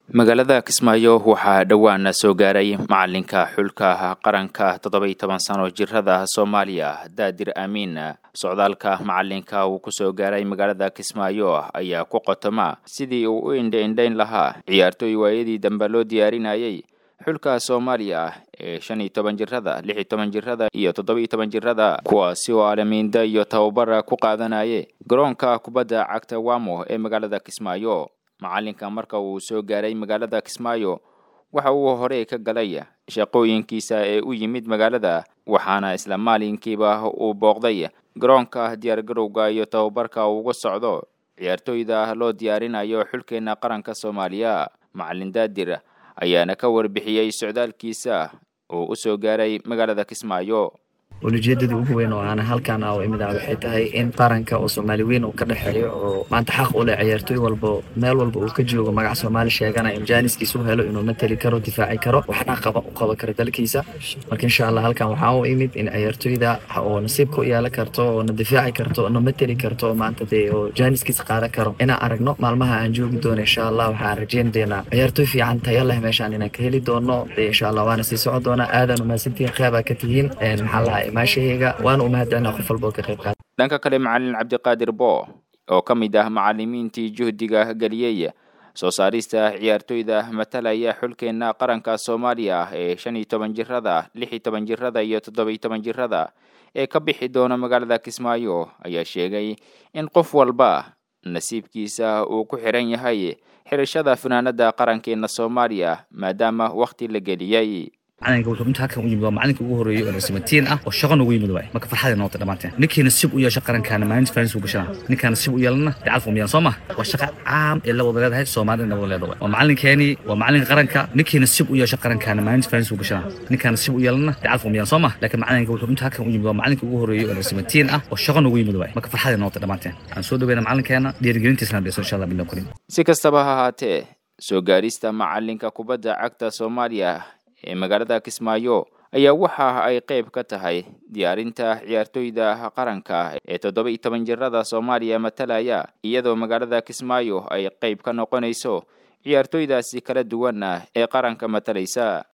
magaalada kismaayo waxaa dhowaan soo gaaray macalinka xulka qaranka toddoba-iyo toban sano jirada soomaaliya daadir aamiin socdaalka macalinka uu kusoo gaaray magaalada kismaayo ayaa ku qotoma sidii uu u indha-indhayn lahaa ciyaartooy waayadii dambe loo diyaarinayay xulka soomaaliya ee shan iyo toban jirada lix iyo toban jirada iyo toddoba-iyo toban jirada kuwaasi oo alamiinda iyo tababar ku qaadanaye garoonka kubadda cagta wamo ee magaalada kismaayo macalinka marka uu soo gaaray magaalada kismaayo waxa uu hore ka galay shaqooyinkiisa ee u yimid magaalada waxaana isla maalinkiiba uu booqday garoonka diyaargarowga iyo tababarka uga socdo ciyaartooyda loo diyaarinayo xulkeena qaranka soomaaliya macalin daadir ayaana ka warbixiyey socdaalkiisa oo u soo gaaray magaalada kismaayo ulijeedadii ugu weyn oo aan halkaan a imid ah waxay tahay in qaranka oo soomaali weyn uu ka dhexeeyo oo maanta xaq u leh ciyaartooy walba meel walba uu ka joogo magac soomaali sheegana in jaaniskiisa u helo inuu mateli karo difaaci karo waxna qaba u qaban karo dalkiisa marka insha allah halkaan waxaa u imid in ciyaartooyda oo nasiibka u yeelan karto oo na difaaci karto oo na mateli karto maanta dee oo jaaniskiisa qaadan karo inaan aragno maalmaha aan joogi doono insha allah waxaan rajeyn doonaa ciyaartooy fiican tayo leh meeshaan inaan ka heli doono dee insha allah waana sii socon doonaa aadan umahadsantihiin qeybaa ka tihiin maxaa lahaa maashahayga waana u mahadcelina qof walba oo ka qayb qaata dhanka kale macalin cabdiqaadir bo oo ka mid ah macalimiintii juhdiga geliyey soo saarista ciyaartooyda matalaya xulkeena qaranka soomaaliya ee shan iyo toban jirada lix iyo toban jirada iyo toddoba iyo toban jirada ee ka bixi doona magaalada kismaayo ayaa sheegay in qof walba nasiibkiisa uu ku xiran yahay xirashada fanaanada qarankeena soomaaliya maadaama wakhti la geliyey macalinka wuxuu inta halkan u yimid waa macalinka ugu horeeyey oo nasimatiin ah oo shaqo noogu yimid waay marka farxaday noqotay dhammaanteen ninkii nasiib u yeesho qarankaana maalinta faanis uu gashana ninkaa nasiib u yeelana dacalka umiyaan soo ma waa shaqa caam ee la wada leedahay soomaalina wada leedahay waa macalinkeeni waa macalinka qaranka ninkii nasiib u yeesho qarankaana maalinta faanis uu gashana ninkaa nasiib u yeelana dacalka umiyaan soo ma laakiin macalinka wuxuu inta halkan u yimid waa macalinka ugu horeeyey oo nasimatiin ah oo shaqo noogu yimid waay marka farxaday noqotay dhammaanteen aan soo dhaweyna macalinkeena dhiirigelintiisana dhiso insha allah billah karim si kastaba ha ahaatee soo gaarista macalinka kubadda cagta soomaaliya ee magaalada kismaayo ayaa waxa ay qayb ka tahay diyaarinta ciyaartooyda qaranka ee toddoba iyo toban jirada soomaaliya matalaya iyadoo magaalada kismaayo ay qayb ka noqonayso ciyaartooydaasi kala duwan ee qaranka matalaysa